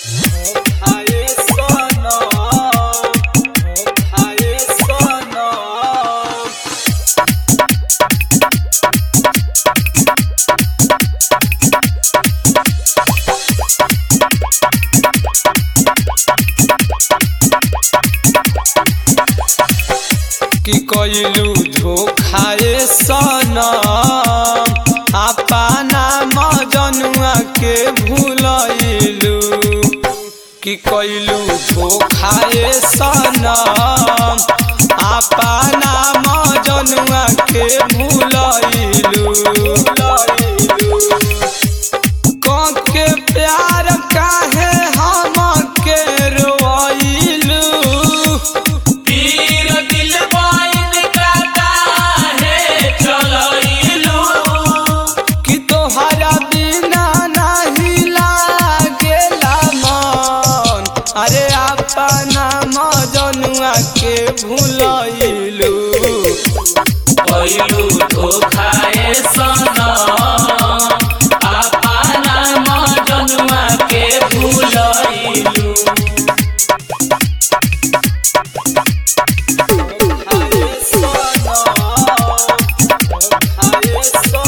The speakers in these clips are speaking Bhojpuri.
खाए सनम खाए सनम कि कइलू धोखाए सनम अपना मजनुआ के भूलइलू कि कइलू धोखाए सनम अपना मजनुआ के भूलइलू के प्यार काहे हम के रोइलू पीर दिल बाइन काटा है चलइलू कि तोहरा बिना नहीं लागेला मन अरे अपना मजनुआ के भूलइलू पइलू धोखाए सनम अपना मजनुआ के भूलइलू खाए सनम, खाए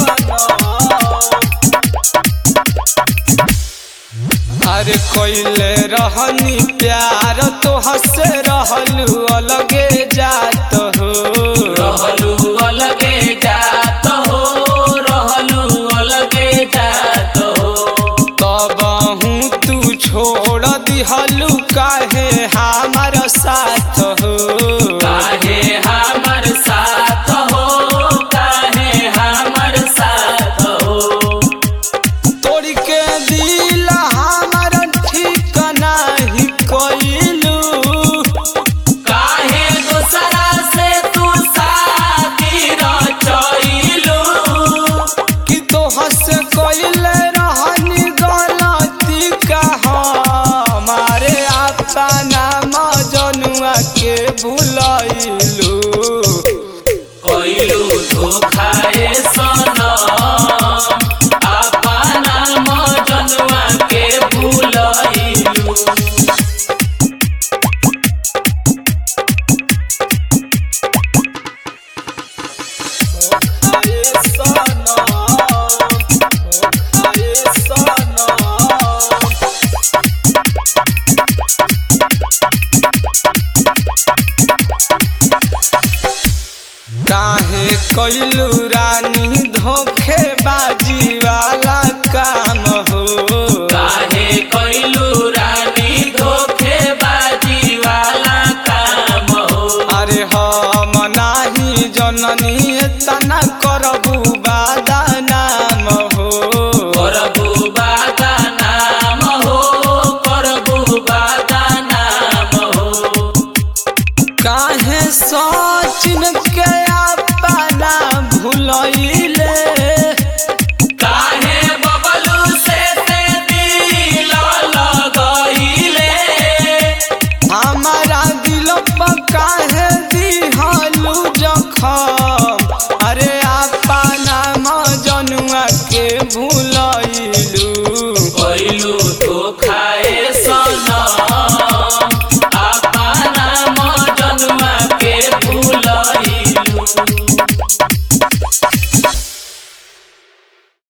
सनम। अरे कोइले रहनी प्यार तो हंसे रहलू अलगे जात हो रहलू अलगे जात हो रहलू अलगे जात हो तबहू तू छोड़ दिहलू काहे हमार साथ हो काहे हमर साथ हो काहे हमर साथ हो तोड़ के दिल हमार ठीक नाही कइलू काहे दूसरा से तू साथी रचइलू कि तोहर से कइले रहनी गलती का हमारे अपना मजनुआ के भूलइलू कइलू धोखाए सनम अपना मजनुआ के भूलइलू खाए सनम खाए सनम काहे कइलू